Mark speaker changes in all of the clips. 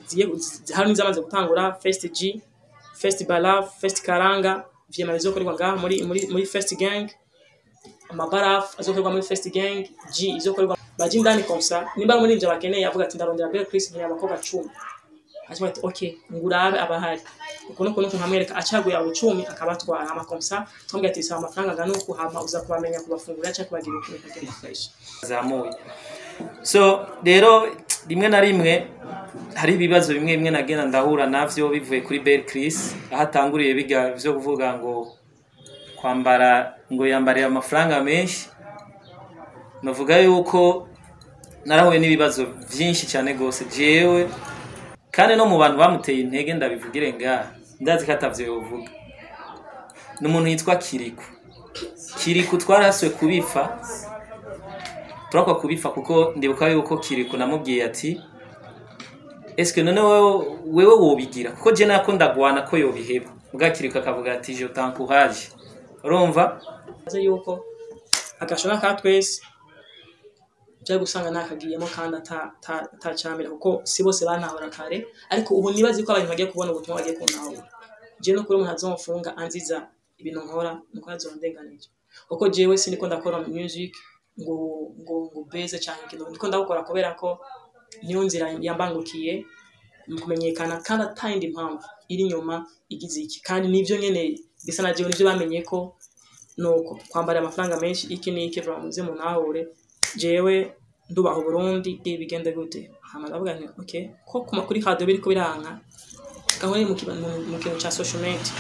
Speaker 1: zigiye zi- hari n'izamaze gutangura first G first Balaf first Karanga vyema bizokorerwa ngaha muri muri muri first gang amabaraf azokorerwa muri first gang G izokorerwa baje indani komsa nimba muri ivyo bakeneye avuga ati ndarondera Belle Chris nkeneye abakobwa 10 hanyuma ati okay ngurabe abahari ukuntu ukuntu nkamwereka acaguye abo 10 akabatwara ama komsa twambwiye ati bisaba amafaranga angana uku hama uza kubamenya kubafungurira cyangwa kubagira ukuntu kagenda fresh
Speaker 2: zamuye so rero rimwe na rimwe hari ibibazo bimwe bimwe nagenda ndahura navyo bivuye kuri Belle Chris aho atanguriye biga vyo kuvuga ngo kwambara ngo yambariye amafaranga menshi navuga yuko narahuye n'ibibazo vyinshi cyane gose jewe kandi no mu bantu bamuteye intege ndabivugire ngaha ndazi ko atavyo yovuga ni umuntu yitwa Kiriku Kiriku twarahaswe kubifa turakwa kubifa kuko ndibuka yuko Kiriku namubwiye ati eske none wewe wewe wobigira kuko je nako ndagwana ko yobiheba ubwa Kiriku akavuga ati je t'encourage urumva
Speaker 1: aze yuko agashona ka twese byo gusanga nakagiyemo kandi atacambira kuko si bose banahora kare ariko ubu nibazi ko abantu bagiye kubona ubutumwa bagiye kunahura je no kuri umuntu azomfunga anziza ibintu nkora nuko azondenganije kuko jewe siniko ndakora music ngo ngo ngo beze cyane ikintu ndiko ndakora kubera ko niyo nzira yambangukiye mu kumenyekana kandi atayindi mpamvu iri inyuma igize iki kandi nivyo nyene bisa na jewe nivyo bamenye ko nuko kwambara amafaranga menshi iki n'iki muze munahure jewe ndubaha Burundi bigende gute hama ndavuga nti okay ko kuma kuri radio biriko biranka gahore mu kiba- mu- mu kintu ca social media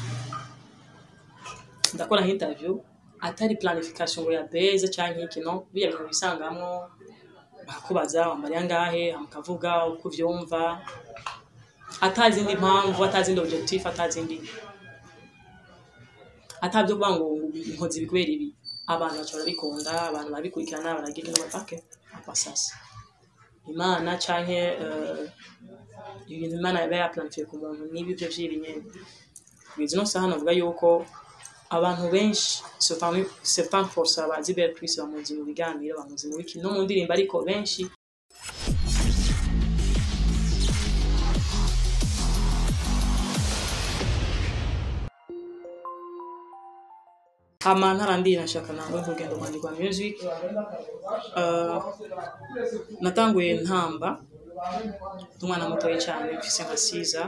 Speaker 1: ndakora interview atari planification ngo ya base canke iki no biya bintu bisangamwo bakakubaza wambariye angahe mukavuga uko uvyumva atazindi mpamvu atazindi objectif atazindi atabyo kuvuga ngo inkozi bikubera ibi abantu baca barabikunda abantu barabikurikirana baragira inama pake apasasa imana canke eh, ibintu imana yaba yaplantiye ku muntu n'ibi byo vy'ibi nyene kugeza ino saha navuga yuko abantu benshi certains force bazi Belle Chris bamuzi mu biganiro bamuzi mu biki no mu ndirimbo ariko benshi hama ntarandi nashaka nawe nk'urugendo rwanjye rwa music Eh, natanguye ntamba ndi umwana mutoya cyane mfise nka siza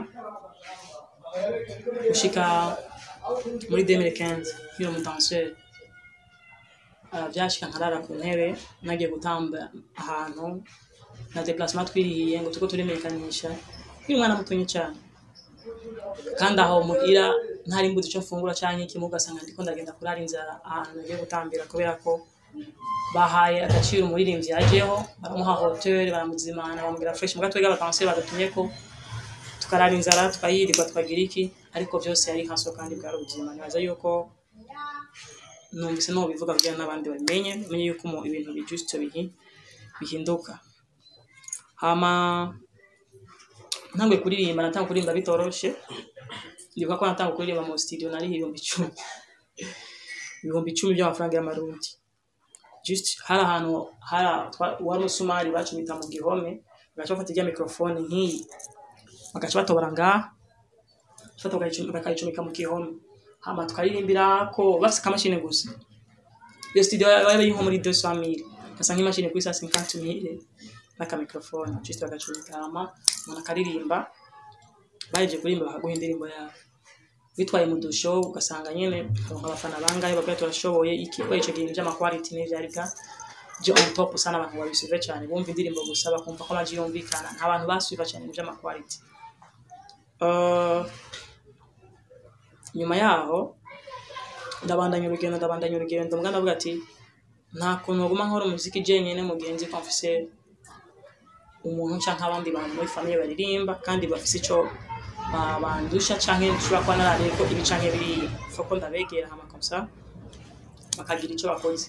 Speaker 1: gushika muri 2015 nkiri umudanseri Uh, byashika nkarara ku ntebe nagiye gutamba ahantu na déplacement twirihiye ngo tuko turimenyekanisha nkiri umwana mutoya cyane kandi aho muhira ntari mbuze icyo mfungura cyangwa iki ugasanga ndiko ndagenda kurara inzara ahantu nagiye gutambira kubera ko bahaye agaciro umuririmbyi yajeho baramuha hotel baramuzimana bamubwira fresh muga twega abadanseri bagatumye ko tukarara inzara tukayirirwa tukagira iki ariko byose yari nkaso kandi bwari ubuzima nibaza yuko numvise no bivuga kugira n'abandi babimenye bamenye yuko mu ibintu bijustse bihi bihinduka hama ntanguye kuririmba natanga kuririmba bitoroshe ndibuka ko natanga kuririmba mu studio nari ibihumbi icumi ibihumbi icumi by'amafaranga y'amarundi just hari ahantu hari twa- wari umusumari bacumita mu gihome bagaca bafata irya mikrofone nk'iyi bagaca batobora ngaha bafata bakayicu- bakayicumika mu gihome hama tukaririmbira ko bafise akamashini gusa iyo studio yaba iri nko muri 200 mille ugasanga imashini kuri 150 mille n'akamikrofone just bagacumika hama umuntu akaririmba bahejeje kuririmba bakaguha indirimbo yawe bitwaye mu dusho ugasanga nyene uronka abafana bangahe bakwiye turashoboye iki ko ico gihe by'amaquality n'ivyari bwa byo on top sana abantu babisuve cyane bumva indirimbo gusa bakumva ko amaji yumvikana nta bantu basubiva cyane mu by'amaquality uh, nyuma yaho ndabandanya urugendo ndabandanya urugendo mbwa ndavuga ati nta kuntu waguma nkora umuziki jenyine mu gihe nzi ko mfise umuntu canke abandi bantu muri famiye baririmba kandi bafise ico ba- bandusha canke nshobora kuba narariye ko ibi canke biriya foko ndabegera hama komsa bakagira ico bakoze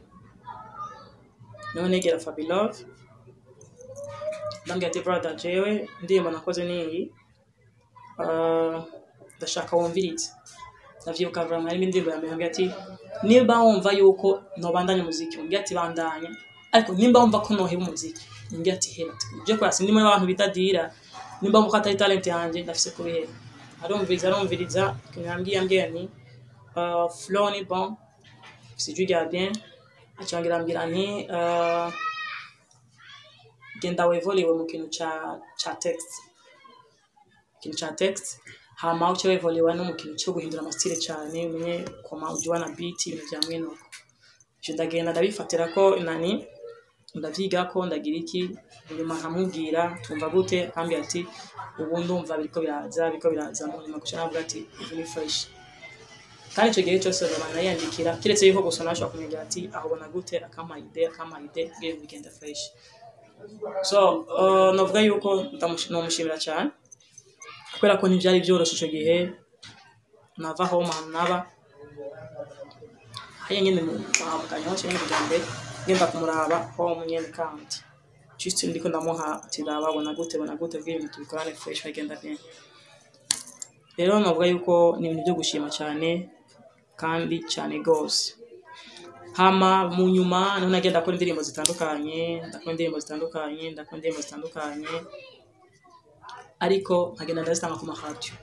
Speaker 1: niho negera Fabilove ndambwira ati brother jewe indirimbo nakoze niyi uh, ndashaka wumvirize ndavyibuka vraiment harimo indirimbo ya mbere ambwira ati niba wumva yuko nobandanya umuziki umbwira ati bandanya ariko nimba wumva ko noheba umuziki umbwira ati hera ati je kurasi ndimo abantu bitadira nimba muko atari talent yanjye ndafise kubihera arumviriza arumviriza ikintu yambwiye yambwiye ni uh, flow ni bon sijui rya bien acongera ambwira nti uh, genda wevolewe mu kintu ca ca text ikintu ca text hama uce wevolewa no mu kintu cyo guhindura amasitile cyane umenye koma ujya na beat ibintu vya mwene uko ivyo ndagenda ndabifatira ko nani ndavyiga ko ndagira iki nyuma nkamubwira tumva gute ambwira ati ubu ndumva biriko biraza biriko biraza mu nyuma guca navuga ati ibi ni fresh kandi icyo gihe cyose baba yandikira keretse yuko gusa nashobora kumenya ati ahubona gute akampa ide akampa ide bwira bigenda fresh so uh, navuga yuko ndamushi- nomushimira cyane kubera ko ntibyari byoroshye icyo gihe nava aho ahantu naba hariya nyine muhamukanya hose nyine kugira ngo ngenda kumuraba home nyine kandi just ndiko ndamuha ati raba bona gute bona gute bwira ibintu tubikorane fresh bigenda bien rero navuga yuko ni ibintu byo gushima cyane kandi cyane rwose hama mu nyuma niho nagenda akora indirimbo zitandukanye ndakora indirimbo zitandukanye ndakora indirimbo zitandukanye ariko nkagenda ndazitanga ku maradiyo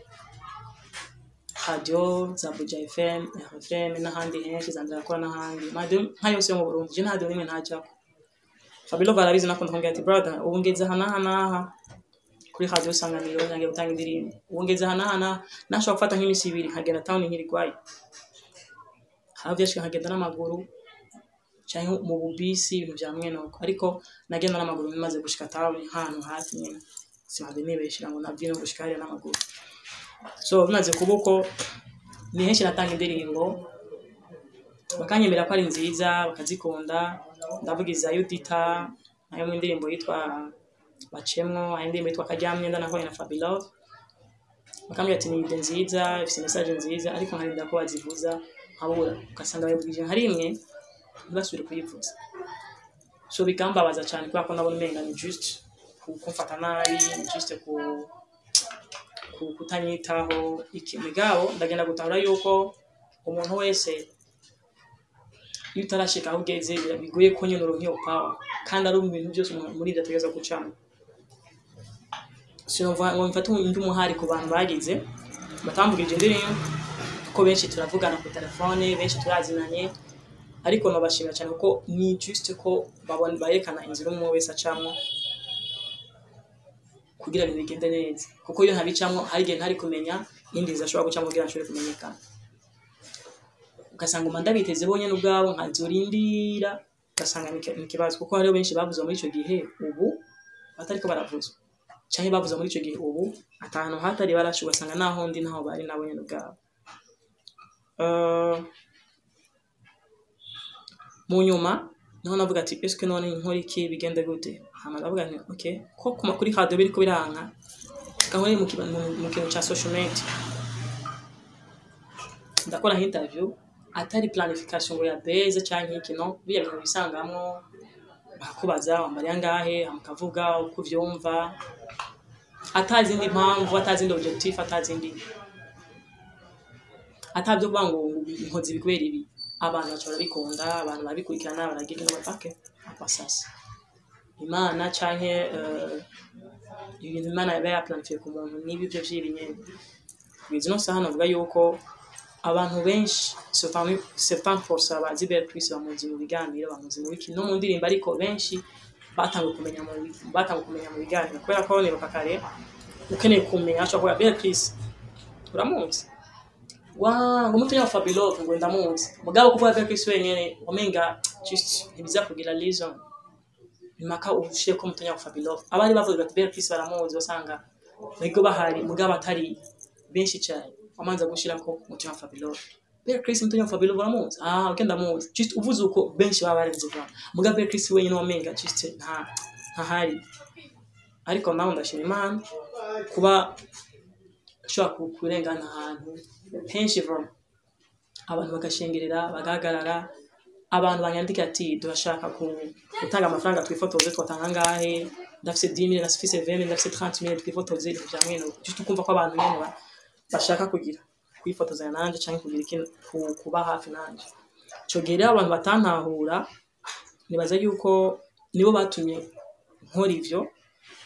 Speaker 1: radiyo za buja fm rfm n'ahandi henshi zanjye akora n'ahandi radiyo nka yose yo mu burundi je nta radiyo n'imwe ntajyaho fabilo barabizi nakunda kumbwira ati brother ubu ngeze aha n'aha n'aha kuri radiyo sanganiro nyange gutanga indirimbo ubu ngeze aha n'aha n'aha nashobora gufata nk'iminsi ibiri nkagenda tawuni nkirigwayo havyashika nkagenda n'amaguru canke mu bubisi ibintu vya mwene uko ariko nagenda n'amaguru maze gushika tawuni ahantu hafi nyene simaze nibeshera ngo navyo no gushika hariya n'amaguru so bimaze kuba uko ni henshi natanga indirimbo bakanyemera ko ari nziza bakazikunda ndavugiza yudita nayo mu indirimbo yitwa bacemwo hari indirimbo yitwa karyamyenda nakoranye na fabilove bakambwira ati ni ide nziza ifite message nziza ariko nkarinda ko bazivuza nkabura ugasanga bayivugije nka rimwe ntibasubire kuyivuza so bikambabaza cyane kubera ko nabona umenga ni just ku- kumfata nabi ni just ku ku- kutanyitaho iki migabo ndagenda gutahura yuko umuntu wese iyo utarashika aho ugeze bira- bigoye ko nyine uronka iyo power kandi ari mu bintu byose umuntu muri ibyo ategereza gucamo sinumva ngo mfate undi umuhari ku bantu bagize batambugije indirimbo kuko benshi turavugana ku telefone benshi turazinanye ariko nabashimira cyane kuko ni just ko babona bayerekana inzira umwe wese acamwo kugira ngo bigende neza kuko iyo ntabicamwo hari igihe ntari kumenya iyindi nzira ashobora gucamo kugira ngo nshobore kumenyekana ugasanga umanda biteze bonyine ubwabo nkazurindira ugasanga ni iki- ni ikibazo kuko hariho benshi bavuze muri icyo gihe ubu batariko baravuzwa cyangwa bavuze muri icyo gihe ubu atantu hatari barashe ugasanga naho ndi naho bari nabo nyine ubwabo Eh, mu nyuma niho navuga ati eske none nkora iki bigende gute hama ndavuga nti okay ko kuma kuri radio biriko biranka gahore mu kiba- mu- mu kintu ca social media ndakora nka interview atari planification ngo ya base canke iki no biya bintu bisangamwo bakakubaza wambariye angahe mukavuga uko uvyumva atazindi mpamvu atazindi objectif atazindi atabyo kuvuga ngo inkozi ibikubera ibi abantu baca barabikunda abantu barabikurikirana baragira inama pake apasasa imana canke eh, ibintu imana yaba yaplantiye ku muntu n'ibi byo vy'ibinyene kugeza ino saha navuga yuko abantu benshi sepan force abazi bere Chris bamuzi mu biganiro bamuzi mu biki no mu ndirimbo ariko benshi batanguye kumenya mu batanguye kumenya mu biganiro kubera ko nibuka kare ukeneye kumenya ashobora kuvuga bere Chris uramuzi wa ngo mutunya wa Fabilove ngo ndamuzi mugabo kuvuga bere Chris wenyene wamenga just ntibiza kugira reason impaka ushire ko mutunya wa Fabilove abari bavuga ati bere Chris baramuzi basanga bigo bahari mugabo atari benshi cyane wamanza gushira ko mutunya wa Fabilove Bere Chris mutunya wa Fabilove uramuzi ah okay ndamuzi just uvuze uko benshi baba barenze vuba mugabo bere Chris wenyene wamenga just nta ntahari ariko nawe ndashima Imana kuba ushobora ku- kurengana ahantu henshi vuba abantu bagashengerera bagahagarara abantu banyandika ati turashaka ku- gutanga amafaranga twifotoze twatanga angahe ndafise 10 000 ndafise 20 000 ndafise 30 000 twifotoze ibintu vya mwene uko. just ukumva ko abantu nyene ba- bashaka kugira kwifotozanya nanje canke kugira ikintu ku- kuba hafi nanje ico gihe rero abantu batantahura nibaza yuko nibo batumye nkora ivyo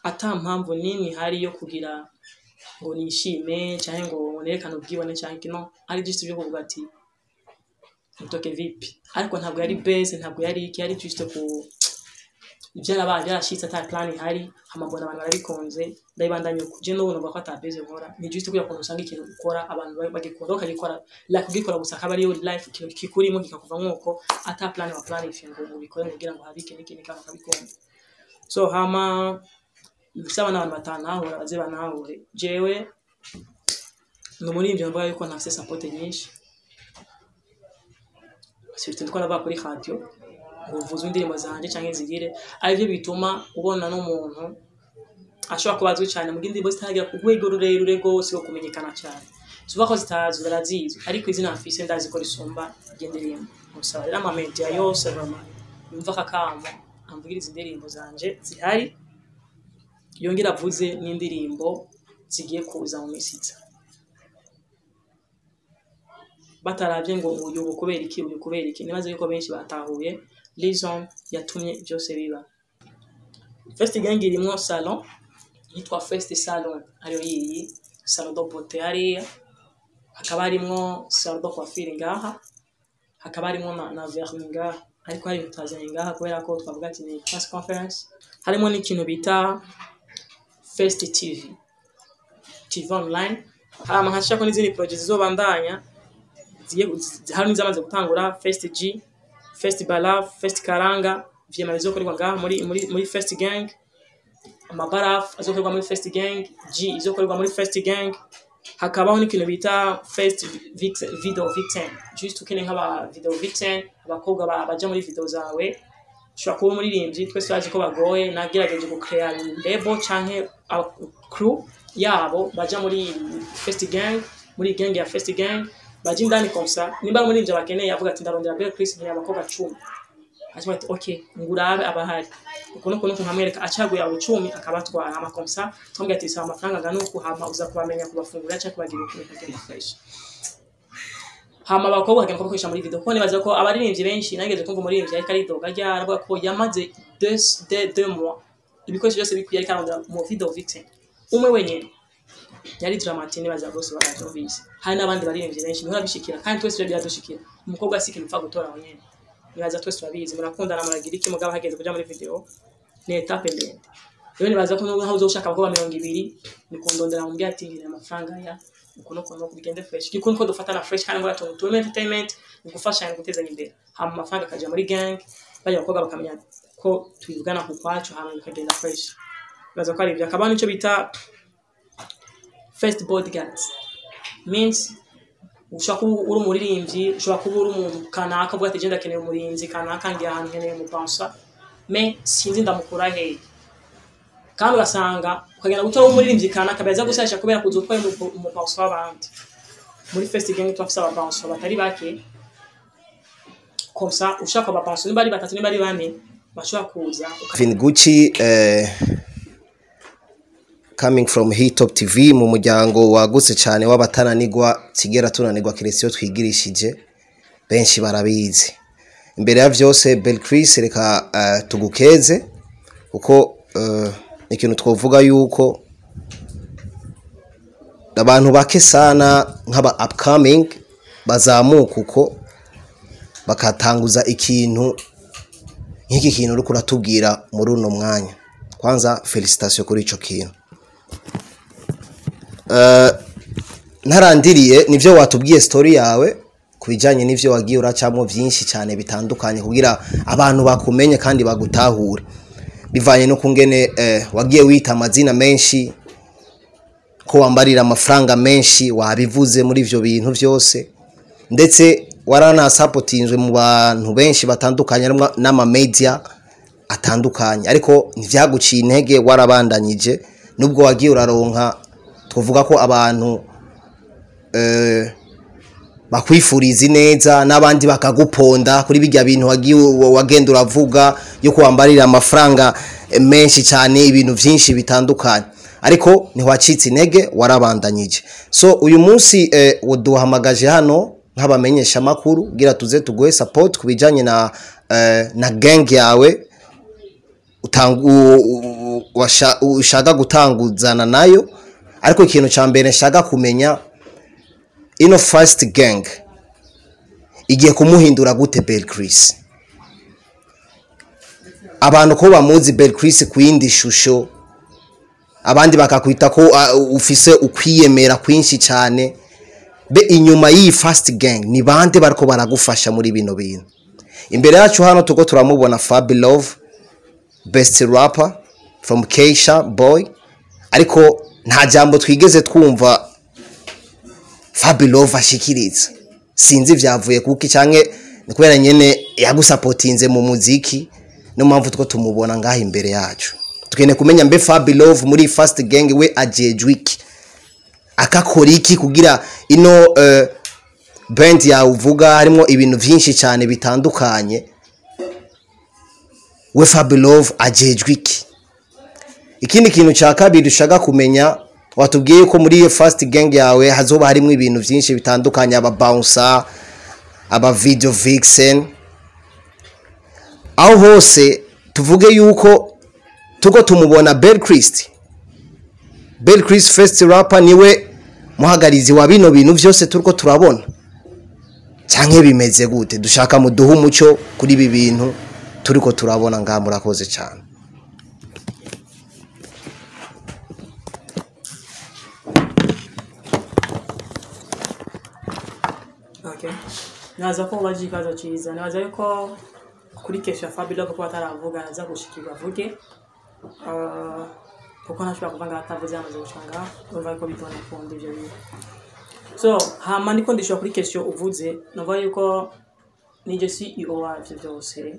Speaker 1: ata mpamvu nini hari yo kugira ngo nishime cyangwa ngo nerekane ubwibone cyangwa kino ari just byo kuvuga ati mutoke vipi ariko ntabwo yari base ntabwo yari iki yari just ku byarabaye byarashitse ata plan ihari amabona abantu barabikunze ndabibandanya kuje no numva ko ata base nkora ni just kugira ngo usanga ikintu ukora abantu bagikora bakagikora la kugikora gusa akaba ariyo life ikintu kikurimo kikakuva nk'uko ata plan wa plan ifingo ngo ubikore kugira ngo habike n'ikindi kandi bakabikunda so hama bisaba n'abantu batanahura baze banahure jewe ni umuririmbyi mvuga yuko ntafise support nyinshi surtout ndiko ndavuga kuri radio ngo uvuze indirimbo zanje canke zigire arivyo bituma ubona n'umuntu ashobora kuba azwi cyane mu indirimbo zitaragira ku rwego rurerure rwose rwo kumenyekana cyane tuvuga ko zitazwi barazizwi ariko izina mfise ndazi ko risumba iryo ndirimbo musaba rero amamedia yose bama yumva akakamo amvugiriza indirimbo zanje zihari yongera avuze n'indirimbo zigiye kuza mu minsi iza bataravye ngo uyu ubu kubera iki uyu kubera iki nibaze yuko benshi batahuye reason yatumye byose biba first gang irimwo salon yitwa first salon ariyo yiyi salon de beauté hariya hakaba harimwo salon de coiffure ngaha hakaba harimwo na, na vernis ngaha ariko hari tutazanye ngaha kubera ko twavuga ati ni press conference harimo n'ikintu bita first tv tv online hama nkashako n'izindi project zizobandanya zigiye hari n'izamaze gutangura first g first barafu first karanga vyema bizokorerwa ngaha muri muri muri first gang amabarafu azokorerwa muri first gang g izokorerwa muri first gang hakabaho n'ikintu bita first vixen, video victim just ukeneye nk'aba video victim abakobwa ba- baja muri video zawe ushobora kuba umuririmbyi twese turazi ko bagoye nagerageje gucrea label canke aba- crew yabo baja muri first gang muri gang ya first gang baje indani komsa nimba ari umuririmbyi abakeneye avuga ati ndarondera Belle Chris nkeneye abakobwa cumi avuga ati okay ngurabe abahari uko nuko nuko nkamwereka acaguye abo cumi akabatwara ama komsa twambwira ati saba amafaranga angana uku hama uza kubamenya kubafungurira cyangwa kubagira ukuntu kagenda fresh hama abakobwa bakagenda kubakoresha muri video kuko nibaza ko abaririmbyi benshi nageze kumva umuririmbyi ariko aridoga ryara avuga ko yamaze deux deux deux mois ibikoresho byose bikwiye ariko arondera mu video victim umwe wenyine yari Dramati nibaza bose baravyumvise hari n'abandi baririmbyi benshi bihora bishikira kandi twese byo biradushikira umukobwa si ikintu upfa gutora wenyine nibaza twese turabizi murakundana muragira iki mugabo hageze kuja muri video ni etape ndende rero nibaza ko nubwo aho uzoshaka abakobwa mirongo ibiri ni kundondera mu ati ngira amafaranga ya uko no kuno bigende fresh giko niko dufatana fresh kandi ngo atuntu tume entertainment ni gufashanya gutezanya imbere hama amafaranga akaja muri gang bajya abakobwa bakamenya ko twivugana ku kwacu hama bikagenda fresh nibaza ko ari ibyo akaba nico bita first bodyguards means ushobora kuba uri umuririmbyi ushobora kuba uri umuntu kanaka uvuga ati genda akeneye umurinzi kanaka ngiye ahantu nkeneye umupansa me sinzi ndamukura hehe kandi ugasanga ukagenda gutora umuririmbyi kanaka baza gusasha kubera kuza utwaye umu- umupansa w'abandi muri first gang turafise abapansa batari bake komsa ushaka abapansa niba ari batatu niba ari bane bashobora kuza uka-
Speaker 3: Vin Gucci eh, coming from Hitop TV mu muryango wagutse cyane w'abatananigwa tigera tunanigwa kiretse iyo twigirishije benshi barabizi imbere ya vyose Bel Chris reka eh, tugukeze kuko eh, ikintu twovuga yuko abantu bake sana nk'aba upcoming bazamuka uko bakatanguza ikintu nk'iki kintu uriko uratubwira muri uno mwanya kwanza felicitation kuri ico kintu Eh, ntarandiriye nivyo watubwiye story yawe ku bijanye n'ivyo wagiye uracamwo vyinshi cyane bitandukanye kugira abantu bakumenye kandi bagutahure bivanye no kungene eh, wagiye wita amazina menshi ko wambarira amafaranga menshi wabivuze muri ivyo bintu vyose ndetse waranasapotinzwe mu bantu benshi batandukanye harimwo n'amamedia atandukanye ariko ntivyaguciye intege warabandanyije nubwo wagiye uraronka twavuga ko abantu eh, bakwifuriza neza n'abandi bakaguponda kuri bijya bintu wagiye wagenda uravuga yuko wambarira amafaranga eh, menshi cyane ibintu byinshi bitandukanye ariko ntiwacitse intege warabandanyije so uyu munsi eh, duhamagaje hano nk'abamenyesha amakuru gira tuze tuguhe support ku bijyanye na eh, na gang yawe utangu u- u- washa- ushaka gutanguzana nayo ariko ikintu cya mbere nshaka kumenya ino fasiti gang igiye kumuhindura gute bel Chris abantu ko bamuzi bel Chris ku yindi shusho abandi bakakwita ko uh, ufise ukwiyemera kwinshi cyane be inyuma y'iyi fast gang ni bande bariko baragufasha muri bino bintu imbere yacu hano tuko turamubona Fabi Love best rapper from Keisha boy ariko nta jambo twigeze twumva Fabi Love ashikiriza sinzi vyavuye kuki canke ni kubera nyene yagusapotinze mu muziki no mpamvu two tumubona ngaha imbere yacu tukeneye kumenya mbe Fabi Love muri fast gang we ajejwe iki akakora iki kugira ino uh, band yawe uvuga harimo ibintu byinshi cyane bitandukanye we Fabi Love ajejwe iki ikindi kintu cya kabiri ushaka kumenya watubwiye ko muri iyo fast gang yawe hazoba harimo ibintu byinshi bitandukanye aba bouncer aba video vixen aho hose tuvuge yuko tuko tumubona Bell Christ Bell Chris First Rapper niwe muhagarizi wa bino bintu byose turiko turabona canke bimeze gute dushaka muduhe umuco kuri ibi bintu turiko turabona ngaha murakoze cyane
Speaker 1: Okay. Naza ko baje ikibazo cyiza naza yuko kuri kesha Fabio ko ataravuga aza gushikirwa avuge Ah, kuko ntashobora kuvuga ngo atavuze yamaze gucanga urumva yuko bitona kundi ibyo bintu so hama ndiko ndishura kuri kesho uvuze navuga yuko nije CEO wavyo byose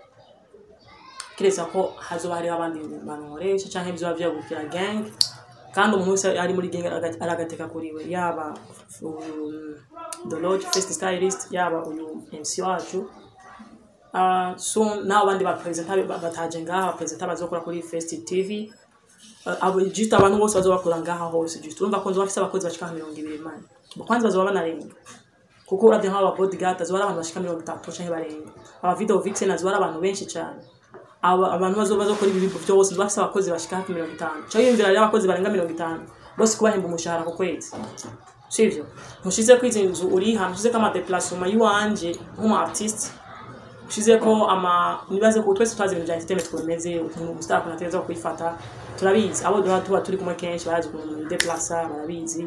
Speaker 1: kireza ko hazoba hariho abandi bantu nkoresha canke bizoba vyagukira gang kandi umuntu wese ari muri gang araga- aragateka kuri we yaba um, the lord first stylist yaba uyu MC wacu uh, so n'abo bandi baperezida bataje ngaha abaperezida bazokora kuri first tv uh, abo just abantu bose bazoba bakora ngaha hose just urumva ko nzoba bafise abakozi bashika nka mirongo ibiri mani kwanza bazoba banarenga kuko uravye nk'aba bodyguard azoba ari abantu bashika mirongo itatu canke barenga aba video vixen azoba ari abantu benshi cane aba abantu bazoba bazokora ibi bintu byose bazoba bafise abakozi bashika hafi mirongo itanu canke yumvira rero abakozi barenga mirongo itanu bose kubahemba umushahara ku kwezi sivyo ntushize ko izi nzu uriha ntushize ko amadeplasoma y'iwanje nk'umu artiste ushize ko ama nibaze ko twese twazi ibintu bya entertainment twemeze ukuntu umustar ukuntu ategerezwa kwifata turabizi abo duha tuba turi kumwe kenshi barazi ukuntu umuntu deplasa barabizi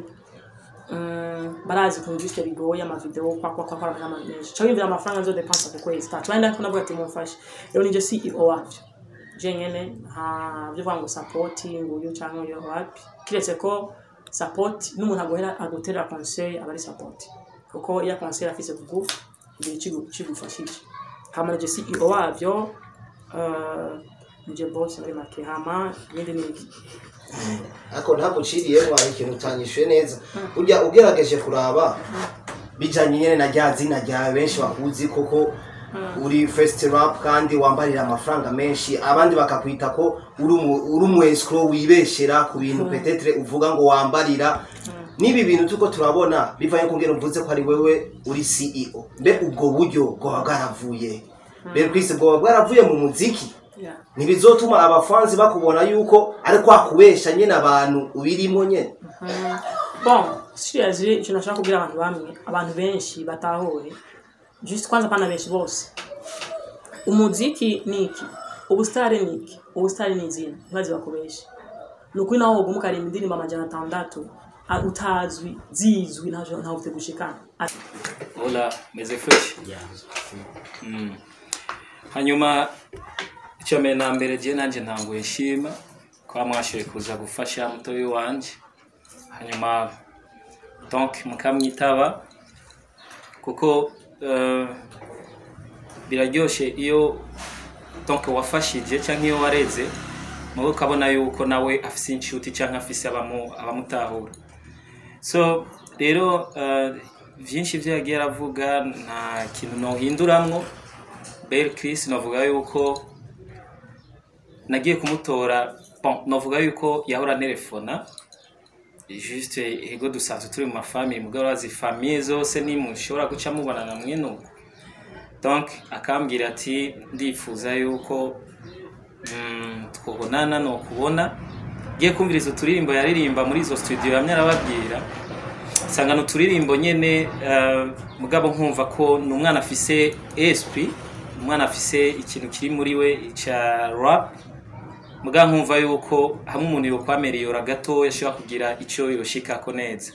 Speaker 1: Mm, barazi ukuntu juste bigoye amavideo kwa kwa kwa kwa kama menshi cyo yumvira amafaranga nzo depensa ku kwezi ta twenda ko navuga ati mumfashe rero nije CEO wavyo je nyene ha byo vuga ngo support nguyu cyangwa yo wapi kiretse ko support n'umuntu agohera agotera conseil abari support kuko iya conseil afise kugufa igihe kigu- kigufashije hama nije CEO wavyo uh, nije boss muri make hama ibindi ni iki
Speaker 3: ariko ntabwo uciriyemo hari ikintu utanyishuye neza burya ugerageje kuraba bijyanye nyine na rya zina ryawe benshi bakuzi koko uri first rap kandi wambarira amafaranga menshi abandi bakakwita ko uri umu- uri umu escrow wibeshera ku bintu petetre uvuga ngo wambarira n'ibi bintu tuko turabona bivanye ku ngero mvuze ko ari wewe uri CEO mbe ubwo buryo bwaba bwaravuye mbere kwisi bwaba bwaravuye mu muziki
Speaker 1: yeah
Speaker 3: ntibizotuma abafanzi bakubona yuko ari kwakubesha nyine abantu ubirimo nyine
Speaker 1: bon seriously ikintu nashaka kubwira abantu bamwe abantu benshi batahure just kwanza pana benshi bose umuziki ni iki ubusitari ni iki ubusitari ni izina ntibazi bakubeshe ni ukuri naho woguma ukarimba indirimbo amajana atandatu a- utazwi zizwi ntaho ntaho ufite gushikana Ati,
Speaker 2: Hola, meze fresh. Mm. Hanyuma icyo mbere na mbere je nanje ntanguye shima kwa mwashoboye kuza gufasha mutoyi wanje hanyuma donc mukamwitaba kuko uh, biraryoshe iyo donc wafashije cyangwa iyo wareze muwe ukabona yuko nawe afise inshuti cyangwa afise abamu, abamutahura so rero uh, byinshi byo yagiye aravuga nta kintu nohinduramwo bel chris novuga yuko nagiye kumutora bon novuga yuko yahora telefona juste ego dusanzwe turi mu mafamili mugabo urazi famiye zose nimushobora guca mubonana mwene uko donc akambwira ati ndifuza yuko mm, twobonana no kubona giye kumviriza uturirimbo yaririmba muri izo studio yamye arababwira nsanga ni uturirimbo nyene uh, mugabo nkumva ko ni umwana afise esprit umwana afise ikintu kiri muri we ca rap mugabo nkumva yuko hamwe umuntu yokwameriyora gato yashobora kugira ico yoshikako neza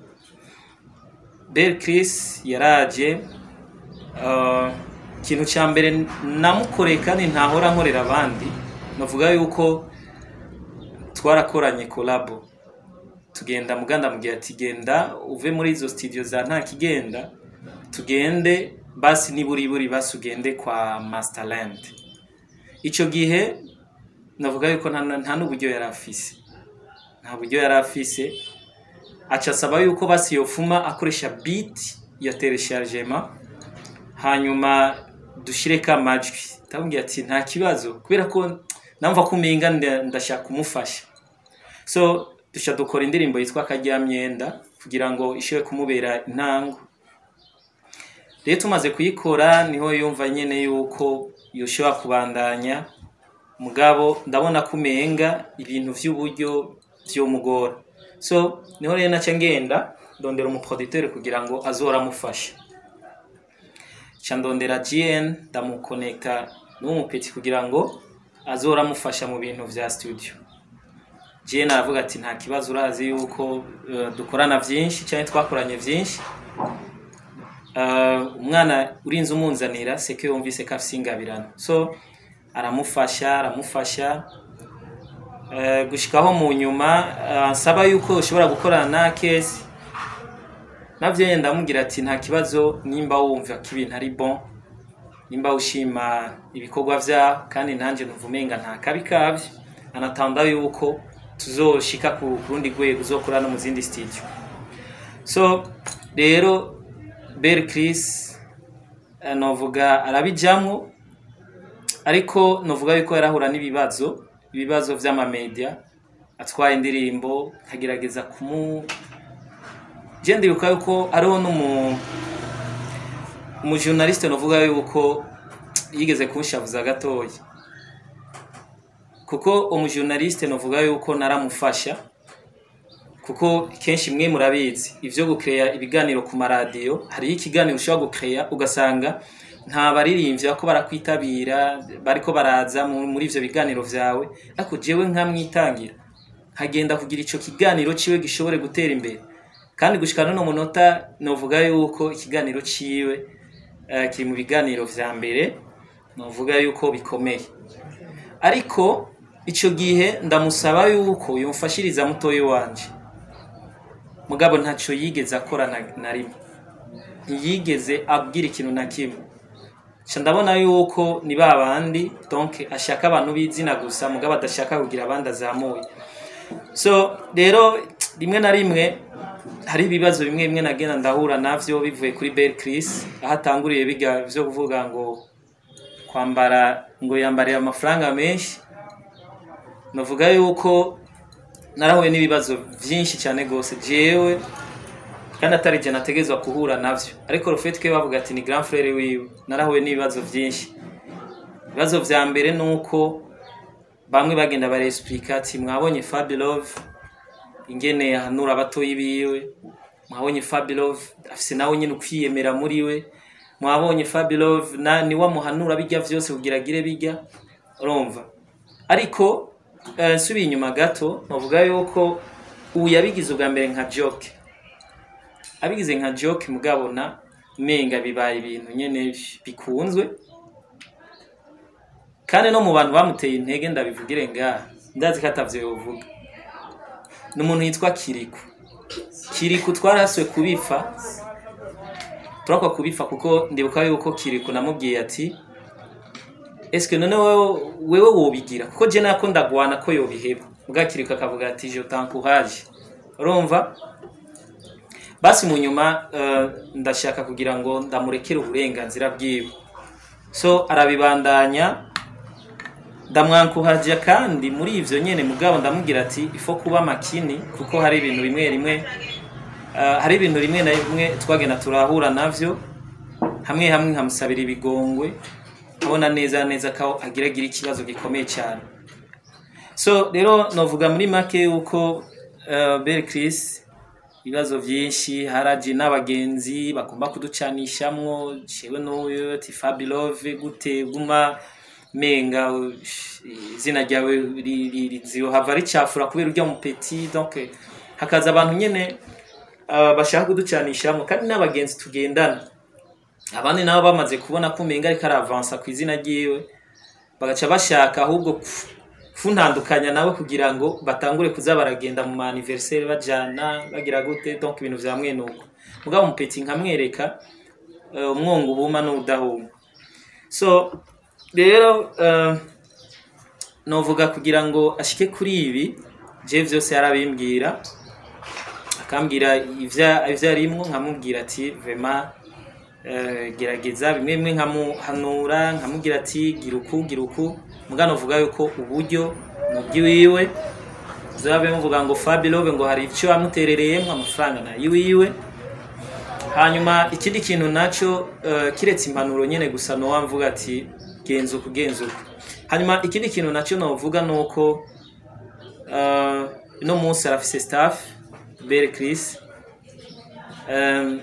Speaker 2: Bel Chris yaraje uh, ikintu cya mbere namukoreye kandi ntahora nkorera abandi navuga yuko twarakoranye kolabo tugenda muganda mugihe ati genda uve muri izo studio za nta kigenda tugende basi niburiburi basi ugende kwa Masterland ico gihe navuga yuko nta nta n'uburyo yari afise nta buryo yari afise aca asaba yuko basi yofuma akoresha beat ya telechargement hanyuma dushireko amajwi ndamubwira ati nta kibazo kubera ko namva ko umenga nda- ndashaka kumufasha so duca dukora indirimbo yitwa akaryamyenda kugira ngo ishobore kumubera intango rero tumaze kuyikora niho yumva nyene yuko yoshobora kubandanya mugabo ndabona ko umenga ibintu vy'uburyo vyomugora so niho rero naca ngenda ndondera umuproducteur kugira ngo azora amufasha ca ndondera GN ndamukonekta n'umupeti kugira ngo azora amufasha mu bintu vya studio GN aravuga ati nta kibazo urazi yuko eh, dukorana vyinshi cyane twakoranye vyinshi Uh, umwana urinze umunzanira seke yumvise ko afise ingabirano so aramufasha aramufasha uh, gushikaho mu nyuma uh, nsaba yuko ushobora gukorana na kesi navyo yenda ndamubwira ati nta kibazo nimba wumva ko ibintu ari bon nimba ushima ibikorwa vyaho kandi nanje numva umenga nta kabi kavyo anatanda yuko tuzoshika ku ku rundi rwego uzokora no mu zindi studio so rero Bel Chris eh, novuga arabijamwo ariko novuga yuko yarahura n'ibibazo ibibazo vy'amamedia atwaye indirimbo nkagerageza kumu je ndibuka yuko ariho n'umu umujournaliste novuga yuko yigeze kunshavuza gatoya kuko umujournaliste novuga yuko naramufasha kuko kenshi mwe murabizi ivyo gukeya ibiganiro ku maradiyo hariyo ikiganiro ushobora gukeya ugasanga nta baririmbyi bako barakwitabira bariko baraza mu- muri ivyo biganiro vyawe ariko jewe nkamwitangira nkagenda kugira ico kiganiro ciwe gishobore gutera imbere kandi gushika no munota novuga yuko ikiganiro ciwe eh, kiri mu biganiro vya mbere novuga yuko bikomeye ariko ico gihe ndamusaba yuko yomfashiriza mutoyi wanje mugabo ntaco yigeze akora na, na rimwe ntiyigeze abwira ikintu na kimwe ca ndabona yuko ni ba bandi donc ashaka abantu b'izina gusa mugabo adashaka kugira abandi azamuye so rero rimwe na rimwe hari ibibazo bimwe bimwe nagenda ndahura navyo bivuye kuri Bel Chris aho atanguriye biga vyo kuvuga ngo kwambara ngo yambarira amafaranga menshi navuga yuko narahuye n'ibibazo vyinshi cyane gose jewe kandi atari je nategezwa kuhura navyo ariko rufete ke bavuga ati ni grand frère wiwe narahuye n'ibibazo vyinshi ibibazo vya mbere nuko bamwe bagenda baresplika ati mwabonye Fabilove ingene yahanura abatoyi biwe mwabonye Fabilove afise nawe nyine ukwiyemera muri we mwabonye Fabilove na ni wamuhanura bijya vyose kugira agire bijya urumva ariko eh, nsubiye inyuma gato novuga yuko ubu yabigize ubwa mbere nka joke abigize nka joke mugabona menga bibaye ibintu nyene bikunzwe kandi no mu bantu bamuteye intege ndabivugire ngaha ndazi ko atavyo yovuga ni umuntu yitwa kiriku kiriku twarahaswe kubifa turakwa kubifa kuko ndibuka yuko kiriku namubwiye ati eske none wewe wewe wobigira kuko je nako ndagwana ko yobiheba bwa kiriku akavuga ati je t'encourage urumva basi mu nyuma eh, ndashaka kugira ngo ndamurekere uburenganzira bwiwe so arabibandanya ndamwankuhaja kandi muri ivyo nyene mugabo ndamubwira ati ifo kuba makini kuko hari ibintu bimwe rimwe eh, hari ibintu rimwe na rimwe twagenda turahura navyo hamwe hamwe nkamusabira ibigongwe abona neza neza ko agira agira ikibazo gikomeye cyane so rero novuga muri make yuko uh, Bel Chris ibibazo byinshi haraje n'abagenzi bagomba kuducanishamwo jewe n'uyu ati Fabilove gute guma menga uh, izina ryawe ri- ri- rizohava ricafura kubera urya mupeti donc eh, hakaza abantu nyene uh, bashaka kuducanishamwo kandi n'abagenzi tugendana abandi nabo bamaze kubona ko umenga ariko aravansa ku izina ryiwe bagaca bashaka ahubwo ku- kuntandukanya nawe kugira ngo batangure kuza baragenda mu ma anniversaire bajana bagira gute donc ibintu vya mwene uko mugabo umupeti nkamwereka uh, umwongo ubuma n'udahuma so rero uh, novuga kugira ngo ashike kuri ibi je vyose yarabimbwira akambwira ivya ivyo arimwo nkamubwira ati vraiment eh, gerageza bimwe bimwe nkamuhanura nkamubwira ati gira uku gira uku mugano uvuga yuko uburyo mu bwiwiwe zabe muvuga ngo Fabilove ngo hari icyo yamuterereyemo amafaranga na yiwiwe hanyuma ikindi kintu naco eh, kiretse impanuro nyene gusa no wamvuga ati genza uku genza uku hanyuma ikindi kintu naco novuga nuko eh, uno munsi arafise staff Bere Chris um,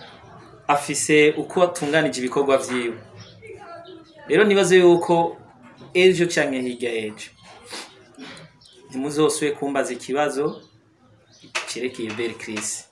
Speaker 2: afise uko atunganije ibikorwa vyiwe rero nibaze yuko ejo canke hirya ejo ntimuzosubire kumbaza ikibazo cerekeye Bel Chris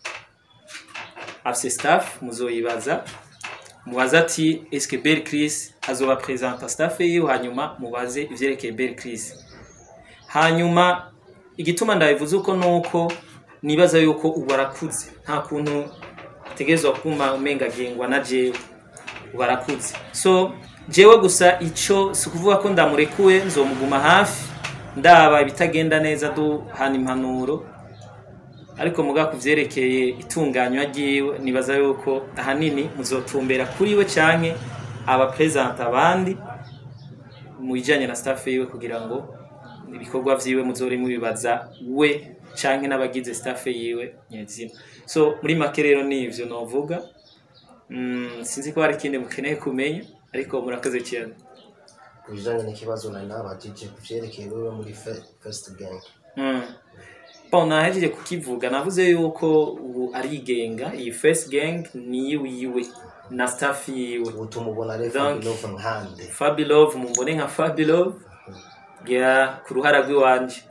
Speaker 2: afise staff muzoyibaza mubaze ati eske Bel Chris azoba presenta staff yiwe hanyuma mubaze ivyerekeye Bel Chris hanyuma igituma ndabivuze uko nuko nibaza yuko ubu arakuze nta kuntu ategerezwa kuma umenga agengwa na jewe ubu arakuze so jewe gusa ico si ukuvuga ko ndamurekuwe nzomuguma hafi ndaba ibitagenda neza duhana impanuro ariko muga ku vyerekeye itunganywa ryiwe nibaza yuko ahanini muzotumbera kuri we canke abapresenta abandi mu bijanye na staff yiwe kugira ngo ibikorwa vyiwe muzore mubibaza we canke n'abagize staff yiwe nyezina so muri make rero nivyo novuga mm, sinzi ko hari ikindi mukeneye kumenya ariko murakoze cyane
Speaker 3: ku bijanye n'ikibazo nari nabajije ku vyerekeye wewe muri Fe- first gang
Speaker 2: mm. bon nahejeje kukivuga navuze yuko ubu arigenga iyi first gang ni yiwe na staff yiwe
Speaker 3: ubu tumubona rero
Speaker 2: Donc-
Speaker 3: Fabilove nkande
Speaker 2: Fabilove mumbone nka Fabilove ya ku ruhara rw'iwanje